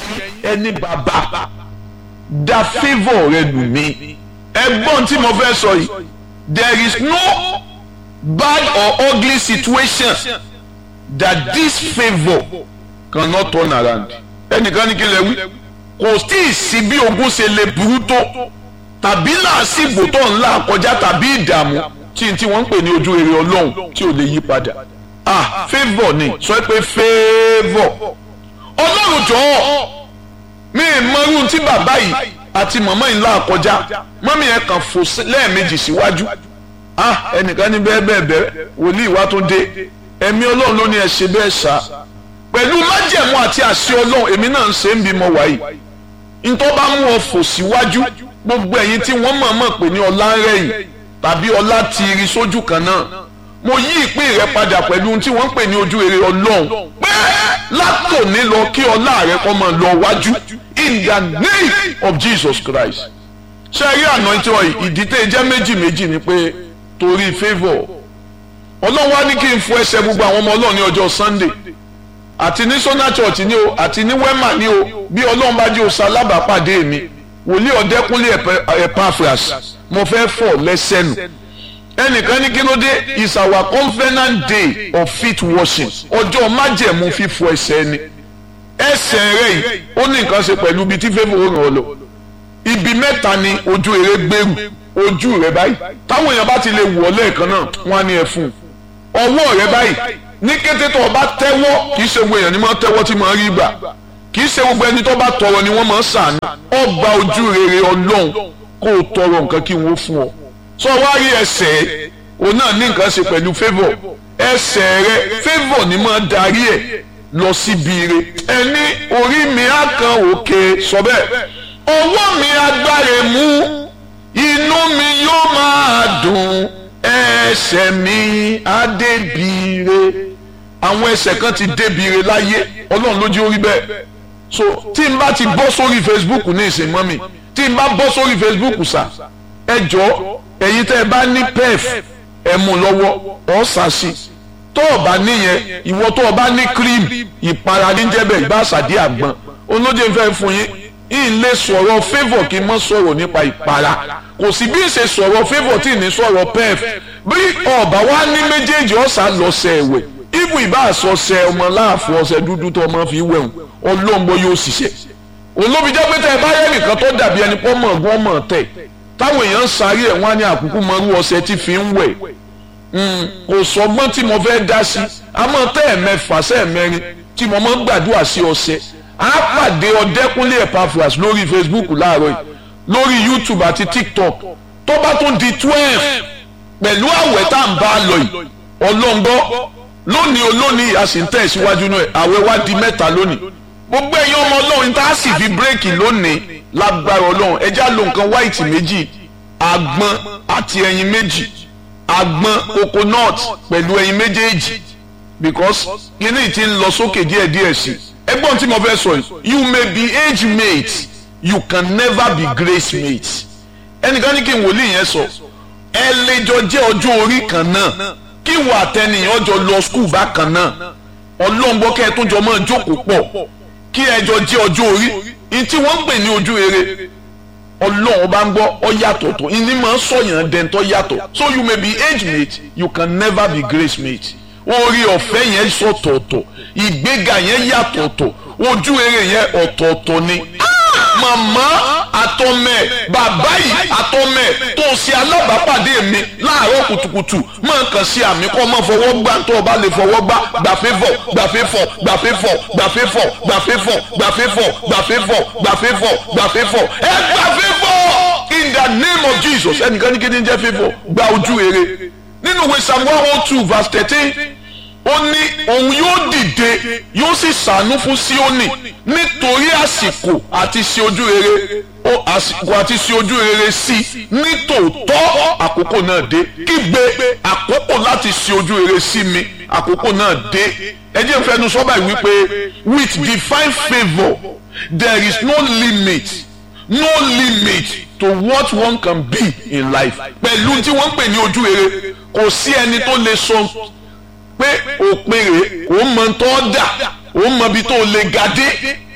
ẹni bàbá da favour rẹ nù mí ẹgbọ́n tí mo fẹ́ sọ yìí there is no bad or ugly situation that this favour cannot turn around ẹnìkan ní kí lè wí kò tí ì sí bí ogun ṣe lè burú tó tàbí làásìgbò tó ń là kọjá tàbí ìdààmú tí tí wọ́n ń pè ní ojú rere ọlọ́run tí ò lè yí padà ah favour ni sọ pé favour ọlọ́run jọ̀ọ́ mi ì mọrú tí bàbá yìí àti màmá yìí là kọjá mọ́mí yẹn kàn fò lẹ́ẹ̀mejì síwájú ah ẹnìkan ní bẹ́ẹ̀ bẹ́ẹ̀ bẹ́ẹ̀ wòlíì wá tó dé ẹ̀mí ọlọ́run ló ní ẹ ṣe bẹ́ẹ̀ sá pẹ̀lú májẹ̀mú àti àṣẹ ọlọ́run èmi náà ń ṣe ń bímọ wáyé ntọ́ bá mú ọ fò síwájú gbogbo ẹ̀yin tí wọ́n mọ̀ mọ̀ pé ní ọlá ń rẹ̀yìn tàbí ọlá ti rí sójú kan náà mo yí ìpín rẹ padà pẹ̀lú ohun tí wọ́n ń pè ní ojú rere ọlọ́run pé látòní lọ kí ọlá rẹ kó máa lọ wájú in the name of Jesus Christ ṣé rí àná tí wọ́n ìdí tẹ́ jẹ́ méjì méjì ni pé torí favour ọlọ́run wá ní kí n fọ ẹsẹ̀ gbogbo àwọn ọmọ ọlọ́run ní ọjọ́ Sunday àti ní Sona Church ni o àti ní Wema ni o bí ọlọ́run bá jẹ́ o ṣalábàápàdé mi wòlíì ọ̀dẹ́kúnlé Epaphras mo fẹ́ fọ̀ lẹ́sẹ̀ nù ẹnìkan ní kí ló dé is our covenant day of feet washing ọjọ́ májẹ̀mú fífọ ẹsẹ̀ ni ẹsẹ̀ rẹ̀ yìí ó ní nǹkan ṣe pẹ̀lú ibi tí fẹ́fọ̀ ó ràn ọ́ lọ ibi mẹ́ta ni ojú eré gbèrú ojú rẹ báyìí táwọn èèyàn bá ti lè wọ̀ lẹ́ẹ̀kan náà wọ́n á ní ẹ fún un ọwọ́ rẹ báyìí ní kété tó o bá tẹ́wọ́ kì í ṣe gbogbo èèyàn ni máa tẹ́wọ́ tí máa rí gbà kì í ṣe gbogbo ẹni tó bá tọrọ ni wọ́n máa ṣàánú ọba ojú rere ọlọ́run kó o tọrọ nǹkan kí wọ́n fún ọ sọ wá rí ẹsẹ̀ o náà ní nǹkan ṣe pẹ̀lú favour ẹsẹ̀ rẹ favour ni máa darí ẹ̀ lọ síbi ire ẹni orí mi á kan òkè sọ bẹ́ẹ̀ ọwọ́ mi agbára mú inú mi yóò máa dùn ẹsẹ̀ mi á débìire àwọn ẹsẹ̀ kan ti débìire láyé ọlọ́run ló jẹ́ orí bẹ́ẹ̀ so tí n bá ti bọ́ sórí Facebook ní ìsìn mọ́ mi tí n bá bọ́ sórí Facebook sà ẹ jọ ẹ̀yin tẹ́ ẹ bá ní pef ẹ mú lọ́wọ́ ọ̀ sàṣì tó o bá níyẹn ìwọ tó o bá ní cream ìpara níjẹ́bẹ̀ ìbá àṣàdí àgbọn olóje ń fẹ́ fún yín yìí lè sọ̀rọ̀ favour kí n mọ́ sọ̀rọ̀ nípa ìpara kò sí bí n ṣe sọ̀rọ̀ favour tí ní sọ̀rọ̀ pef bí ọba wa ní méjèèjì ọ̀sà lọ́sẹ̀ ẹ̀wẹ̀ ibù ìbá àsọsẹ ọmọ láàfin ọṣẹ dúdú tó ọmọ fi wẹ̀hùn ọlọ́mọ yóò ṣiṣẹ́ olóbi jẹ́ pé tẹ́ ẹ bá yẹ nìkan tó dàbí ẹni pọ́ mọ̀ ọgbọ́n mọ̀ tẹ̀ táwọn èèyàn ń sáré ẹ̀ wọ́n á ní àkúkú mọ́rú ọṣẹ tí fi ń wẹ̀ kò sọgbọ́n tí mo fẹ́ dá sí àmọ́ tẹ́ ẹ̀ mẹ́fà sẹ́ ẹ̀ mẹ́rin tí mo máa ń gbàdúrà sí ọṣẹ á pàdé ọdẹkùnlé Epaphras lórí Facebook láàárọ̀ yìí lórí YouTube àti TikTok tó bá tún di twelve pẹ̀lú àwẹ̀ tá à ń bá a lọ yìí ọlọ́ngbọ́ lónìí olónìí a sì ń tẹ̀ síwájú náà àwẹ̀ wá di mẹ́ta lónìí gbogbo ẹ̀yin ọmọ ọlọ́run tá a sì fi bírèkì lónìí lágbára ọlọ́run ẹ já lo nǹkan white méjì àgbọn àti ẹyin méjì àgbọn coconut pẹ̀lú ẹyin méjèèjì because kíní ti ń lọ sókè díẹ̀díẹ̀ sí i ẹgbọ́n tí mo fẹ́ sọ yìí you may be age mate you can never be grace mate ẹnìkan ní kí n wòlíì yẹn sọ ẹ lè jọ jẹ́ ọjọ́ orí kan náà kí wà tẹnìyàn jọ lọ skul bákan náà ọlọ́ngbọ́n kẹ́ ẹ tún jọ máa jókòó pọ̀ kí ẹ jọ jẹ́ ọjọ́ orí ní tí wọ́n ń pè ní ojú rere ọlọ́run bá ń gbọ́ ọ yàtọ̀ tó ìní máa ń sọ̀yàn dẹ́ntọ́ yàtọ̀ so you may be age mate you can never be grace mate orí ọ̀fẹ́ yẹn sọ̀tọ̀ọ̀tọ̀ ìgbéga yẹn yàtọ̀ọ̀tọ̀ ojú rere yẹn ọ̀tọ̀ọ̀tọ̀ ni màmá àtọmẹ bàbá yìí àtọmẹ tó ṣe alábàápàdé mi láàárọ̀ kùtùkùtù máa kàn sí àmì kọ́ máa fọwọ́ gbá tó o bá lè fọwọ́ gbá gbàfẹ́ fọ̀ gbàfẹ́ fọ̀ gbàfẹ́ fọ̀ gbàfẹ́ fọ̀ gbàfẹ́ fọ̀ gbàfẹ́ fọ̀ gbàfẹ́ fọ̀ gbàfẹ́ fọ̀ gbàfẹ́ fọ̀ ẹ gbàfẹ́ fọ̀ in the name of Jesus ẹnìkan ní kí ni jẹ́ fífọ̀ gba ojú rere nínú ìwé Psalm one oh two verse thirteen ó ní òun yóò dìde yóò sì ṣàánú fún Síónì nítorí àsìkò àti ṣe ojú rere ó àsìkò àti ṣe ojú rere sí ní tòótọ́ àkókò náà dé kígbe àkókò láti ṣe ojú rere sí mi àkókò náà dé ẹ jẹ́ fẹnu sọ́bà yìí wípé with divine favour there is no limit no limit to what one can be in life pẹ̀lú tí wọ́n ń pè ní ojú rere kò sí ẹni tó lè sọ pé òpin rè ó mọ tó dà ó mọ ibi tó lè ga dé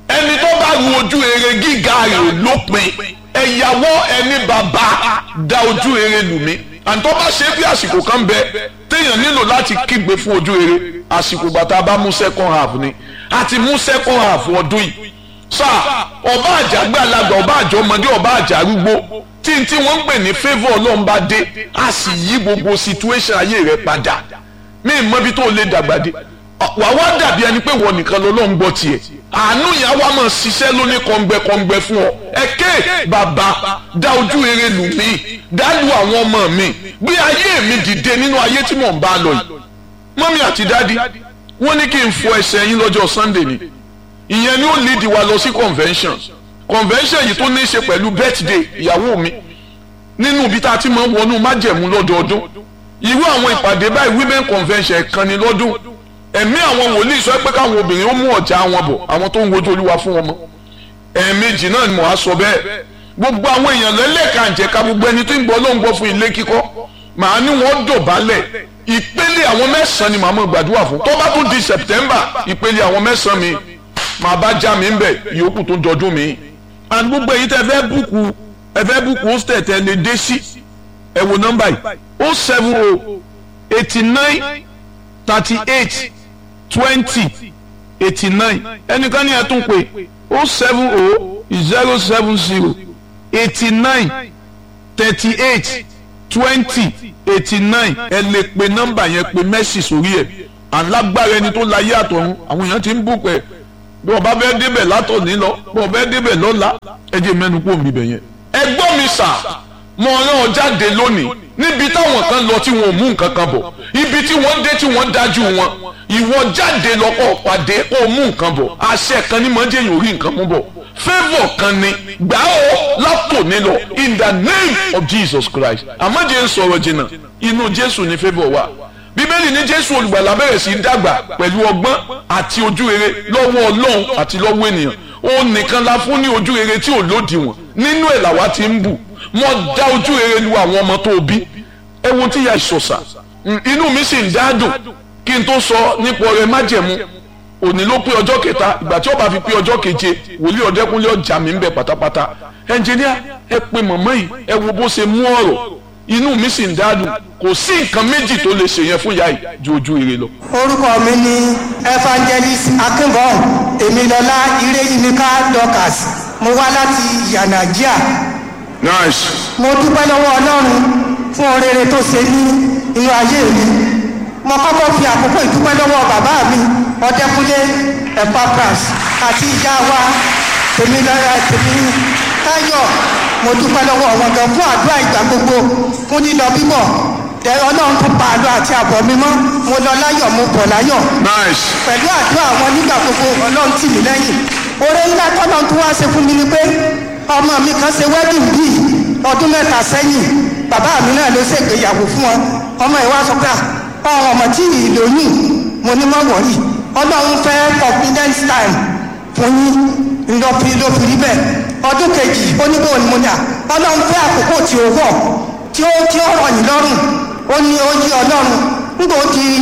ẹni tó bá ru ojú rere gíga rẹ̀ lópin ẹ̀yàwó ẹni bàbá da ojú rere lù mí àti tó bá ṣe bí àsìkò kan bẹ téèyàn nílò láti kígbe fún ojú rere àsìkò bàtà bá mú second half ni àti mú second half ọdún yìí sáà ọba àjàgbé alágbà ọba àjọ ọmọdé ọba àjà arúgbó tí n tí wọ́n ń pè ní favour ọlọ́run bá dé a sì yí gbogbo situation ayé rẹ padà mí mọ ibi tó lè dàgbà dé wà wá dàbí ẹni pé wọ́n nìkan lọ́lọ́run gbọ́ tiẹ̀ àánú yẹn wá máa ṣiṣẹ́ lóní kọ̀ǹgbẹ̀kọ̀ǹgbẹ̀ fún ọ ẹ̀kẹ́ bàbá dá ojú rere lù mí dá lu àwọn ọmọ mi gbé ayé mi dìde nínú ayé tí mò ń bá lọ yìí mọ́mí àti dádì wọ́n ní kí n fọ ẹsẹ̀ yín lọ́jọ́ Sunday ni ìyẹn ni ó lead wa lọ sí convention convention yìí tó ní í ṣe pẹ̀lú birthday ìyàwó mi nínú ibi tá a ti máa ń wọnú májẹ̀mú lọ́dọọdún irú àwọn ìpàdé báyìí women convention kan ní lọ́dún ẹ̀mí àwọn wòlíì sọ pé káwọn obìnrin ó mú ọ̀já wọn bọ̀ àwọn tó ń wojú olúwa fún wọn mọ́ ẹ̀ẹ̀mejì náà ni mo á sọ bẹ́ẹ̀ gbogbo àwọn èèyàn lẹ́lẹ́kànjẹ̀ka gbogbo ẹni tó ń gbọ́ ló ń gbọ́ fún ilé kíkọ́ màá ní wọ́n dọ̀bálẹ̀ ìpele àwọn mẹ́sàn-án ni màá mọ̀ gbàdúrà fún tó bá tún di September ìpele àwọn mẹ́sàn-án mi màá bá já mi ń bẹ̀ ìyókù tó dọdún mi. and gbogbo èyí tẹ fẹ́ búkú ẹ fẹ́ búkú hostel tẹ lè dé sí ẹ wo nọ́mbà yìí o seven o eighty nine thirty eight twenty eighty nine ẹnìkan ní ẹ tún pé o seven o zero seven zero eighty nine thirty eight twenty eighty nine ẹ lè pe nọ́mbà yẹn pe mẹ́sì sórí ẹ̀ alágbára ẹni tó láyé àtọ̀run àwọn èèyàn ti ń bùkún ẹ̀ bí wọ́n bá fẹ́ débẹ̀ látọ̀ní lọ bí wọ́n fẹ́ débẹ̀ lọ́la ẹ jẹ́ mẹ́nu kó mi bẹ̀ yẹn. ẹ gbọ́ mi sà mo rán ọ jáde lónìí níbi táwọn kan lọ tí wọn ò mú nǹkan kan bọ̀ ibi tí wọ́n dé tí wọ́n dájú wọn ìwọ jáde lọ́kọ̀ pàdé kó o mú nǹkan bọ̀ àṣẹ kan ní mọ́jẹ́ yóò rí nǹkan mú bọ̀ favour kan ni gbà ó látòní lọ in the name of Jesus Christ àmọ́jẹ́ ń sọ̀rọ̀ jìnnà inú Jésù ni favour wà bíbélì ní jésù olùgbàlà bẹ̀rẹ̀ sí í dàgbà pẹ̀lú ọgbọ́n àti ojú rere lọ́wọ́ ọlọ́run àti lọ́wọ́ ènìyàn òun nìkan la fún ní ojú rere tí ò lòdìwọ̀n nínú ẹ̀ làwa ti ń bù wọ́n dá ojú rere lu àwọn ọmọ tó bí ẹ wo tí ya ìṣọ̀ṣà inú mi sì ń dáadùn kí n tó sọ nípa ọrẹ májẹ̀mú òní ló pé ọjọ́ kẹta ìgbà tí ó bá fi pé ọjọ́ keje wòlíì ọ̀dẹ́kúnlé ọjà mi ń bẹ pátápátá ẹnjìníà ẹ pe mọ̀mọ́ yìí ẹ wo bó ṣe mú ọ̀rọ̀ inú mi sì ń dádùn kò sí nǹkan méjì tó lè ṣèyẹn fún ìyá yìí ju ojú ire lọ. orúkọ mi ni evangelist akínbọ̀ èmilọ́lá ireyimika dorcas mo wá láti yanagia nice. mo dúpẹ́ lọ́wọ́ ọlọ́run fún orere tó ṣe ní inú ayé mi mo kọ́kọ́ fi àkókò ìdúpẹ́ lọ́wọ́ bàbá mi ọdẹkùnlé epapras àti ìyá wa tèmilọ́lá tèmi táyọ̀ mo dúpẹ́ lọ́wọ́ wọn gan fún àdúrà ìgbà gbogbo fún lílọ bíbọ̀ tẹ ọlọ́run tó pa àlọ́ àti àbọ̀ mi mọ́ mo lọ láyọ̀ mo bọ̀ láyọ̀ nice. pẹ̀lú àdúrà wọn nígbà gbogbo ọlọ́run tì mí lẹ́yìn oore ńlá tọ́lọ́run tó wá ṣe fún mi ni pé ọmọ mi kan ṣe wedding bíi ọdún mẹ́ta sẹ́yìn bàbá mi náà ló ṣègbéyàwó fún wọn ọmọ ìwà sọ pé ọ̀hún ọmọ tí ì lóyún mo ní mọ́ wọ̀nyí ọlọ́run fẹ́ confidence time fún yín ńlọfi ló fi rí bẹ́ẹ̀ ọdún kejì oníbò ni mo ní à ọlọ́run fẹ́ àkókò tí ó wọ̀ tí ó tí ó rọ̀ yín lọ́rùn ó ní ó yí ọlọ́run nígbà ó di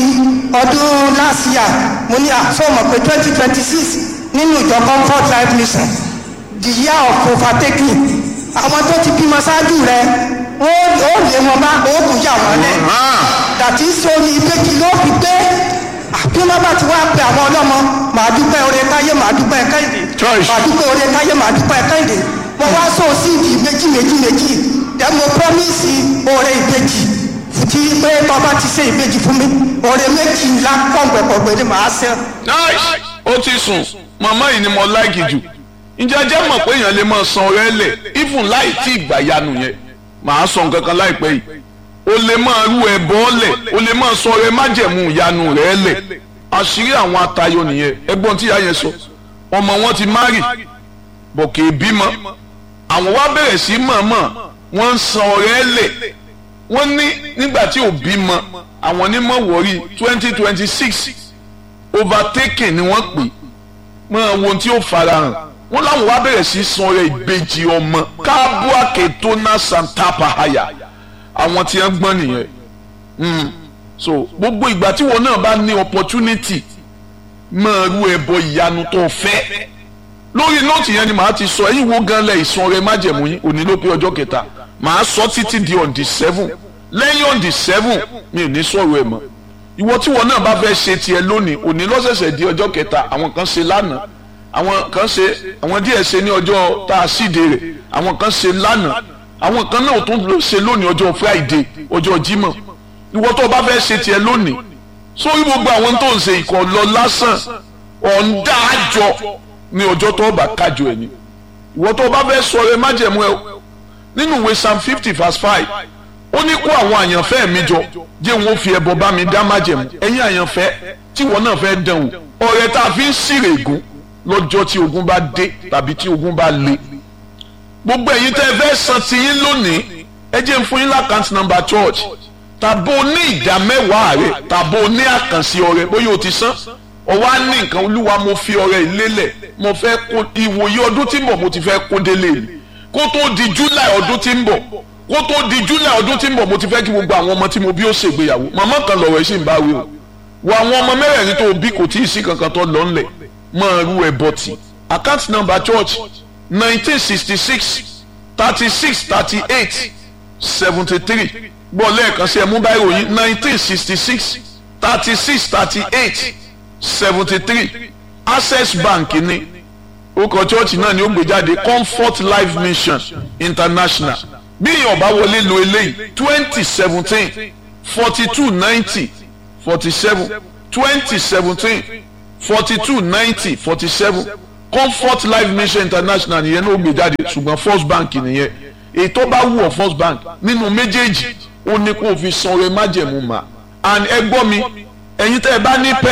ọdún last year mo ní à sọ mọ̀ pé twenty twenty six nínú ìjọ comfort life mission the year of overtaking àwọn tó ti bímọ ṣáájú rẹ ó ó lé wọn bá oògùn yà wọn lẹ dàtí sóni ìbejì ló fi gbé bí wọn bá ti wá pe àwọn ọlọ́mọ màá dúpẹ́ oore káyé màá dúpẹ́ kẹ́hìndé Choice. màá dúpẹ́ oore káyé màá dúpẹ́ kẹ́hìndé mo wá sọ síìdì méjì méjì méjì dẹ mo promise oore ìbejì tí pé bàbá ti ṣe ìbejì fún mi oore méjì ńlá pọ̀npẹ̀pọ̀gbẹ̀ ni màá ṣe. nice. ó ti sùn màmá yìí ni mo láìkì jù ǹjẹ́ ẹ jẹ́ mọ̀ pé èèyàn lè máa san ọrẹ́ lẹ̀ even láì tí ìgbà yanu yẹn màá sọ nǹkan kan láìpẹ́ yìí o lè máa rú ẹbọ lẹ̀ o lè máa sọ ọrẹ́ májẹ̀mú ìyanu rẹ̀ lẹ̀ àṣírí àwọn atayọ nìyẹn ẹgbọ́n tí ìyá yẹn sọ ọmọ wọn ti márì bọ̀ kì í bímọ àwọn wá bẹ̀rẹ̀ sí mọ̀ọ́mọ̀ wọ́n ń san ọrẹ́ lẹ̀ wọ́n ní nígbà tí ò bímọ àwọn onímọ̀ wọ̀rí twenty twenty six overtaking ni wọ́n pè mọ ohun tí ó farahàn wọ́n láwọn wá bẹ̀rẹ̀ sí san ọrẹ ìbejì ọmọ káàbùàkè tó ná santapa haya àwọn tí wọ́n gbọ́n nìyẹn Mm. so gbogbo ìgbà tí wọn náà bá ní opportunity máa rú ẹbọ ìyanu tó fẹ́ lórí nóòtì yẹn ni màá ti sọ ẹ̀yin wo gan lẹ ìsun ọrẹ májẹ̀mú yín òní ló pé ọjọ́ kẹta màá sọ títí di on the seven lẹ́yìn on the seven mi ò ní sọ̀rọ̀ ẹ̀ mọ́ ìwọ tí wọn náà bá fẹ́ ṣe tiẹ̀ lónìí òní lọ́sẹ̀sẹ̀ di ọjọ́ kẹta àwọn kan ṣe lánàá àwọn kan ṣe àwọn díẹ̀ ṣe ní ọjọ́ tá a síde rẹ̀ àwọn kan ṣe lánàá àwọn kan náà tún lọ ṣe lónìí ọjọ́ friday ọjọ́ jímọ̀ ìwọ tó o bá fẹ́ ṣe tiẹ̀ lónìí sórí gbogbo àwọn tó ń ṣe ìkọ̀ lọ lásán ọ̀ǹda àjọ ní ọjọ́ tó o bá kájọ ẹ̀ ni ìwọ tó o bá fẹ́ sọ ẹ májẹ̀mú ẹ nínú ìwé psalm fifty verse five ó ní kó àwọn àyànfẹ́ mi jọ jẹ́ wọn fi ẹbọ bá mi dá májẹ̀mú ẹ̀yin àyànfẹ́ tí wọn náà fẹ́ dán wò ọ̀rẹ́ tá a fi ń sírè ègún lọ́jọ́ tí ogun bá dé tàbí tí ogun bá le gbogbo ẹ̀yin tẹ́ ẹ fẹ́ san ti yín lónìí ẹ jẹ́ ń fún yín lákàntì nọ́mbà church tàbó ní ìdá mẹ́wàá rẹ̀ tàbó ní àkànṣe ọrẹ bóyá o ti san ọwọ́ á ní nǹkan olúwa mo fi ọrẹ ìlélẹ̀ mo fẹ́ kó ìwòye ọdún tí ń bọ̀ mo ti fẹ́ kó délé mi kó tó di july ọdún tí ń bọ̀ kó tó di july ọdún tí ń bọ̀ mo ti fẹ́ kí gbogbo àwọn ọmọ tí mo bí ó ṣègbéyàwó màmá kan lọ̀rọ̀ ẹ̀ sì ń bá wí o wọ àwọn ọmọ mẹ́rẹ̀ẹ̀rin tó bí kò tí ì sí kankan tó lọ ńlẹ̀ máa rú ẹ bọ́tì account number church nineteen sixty six thirty six thirty eight seventy three gbọ́ lẹ́ẹ̀kan sí ẹ mú báyìí ròyìn nineteen sixty six thirty six thirty eight seventy three access bank ní orúkọ church náà ni ó gbé jáde comfort life mission international bí èèyàn bá wọlé lo eléyìí twenty seventeen forty two ninety forty seven twenty seventeen forty two ninety forty seven comfort life mission international nìyẹn ló gbé jáde ṣùgbọ́n first bank nìyẹn ètò bá wù ọ́ first bank nínú méjèèjì ó ní kó o fi san ọrẹ májẹ̀mú mà and ẹ gbọ́ mi ẹ̀yin tẹ́ ẹ bá ní pẹ́.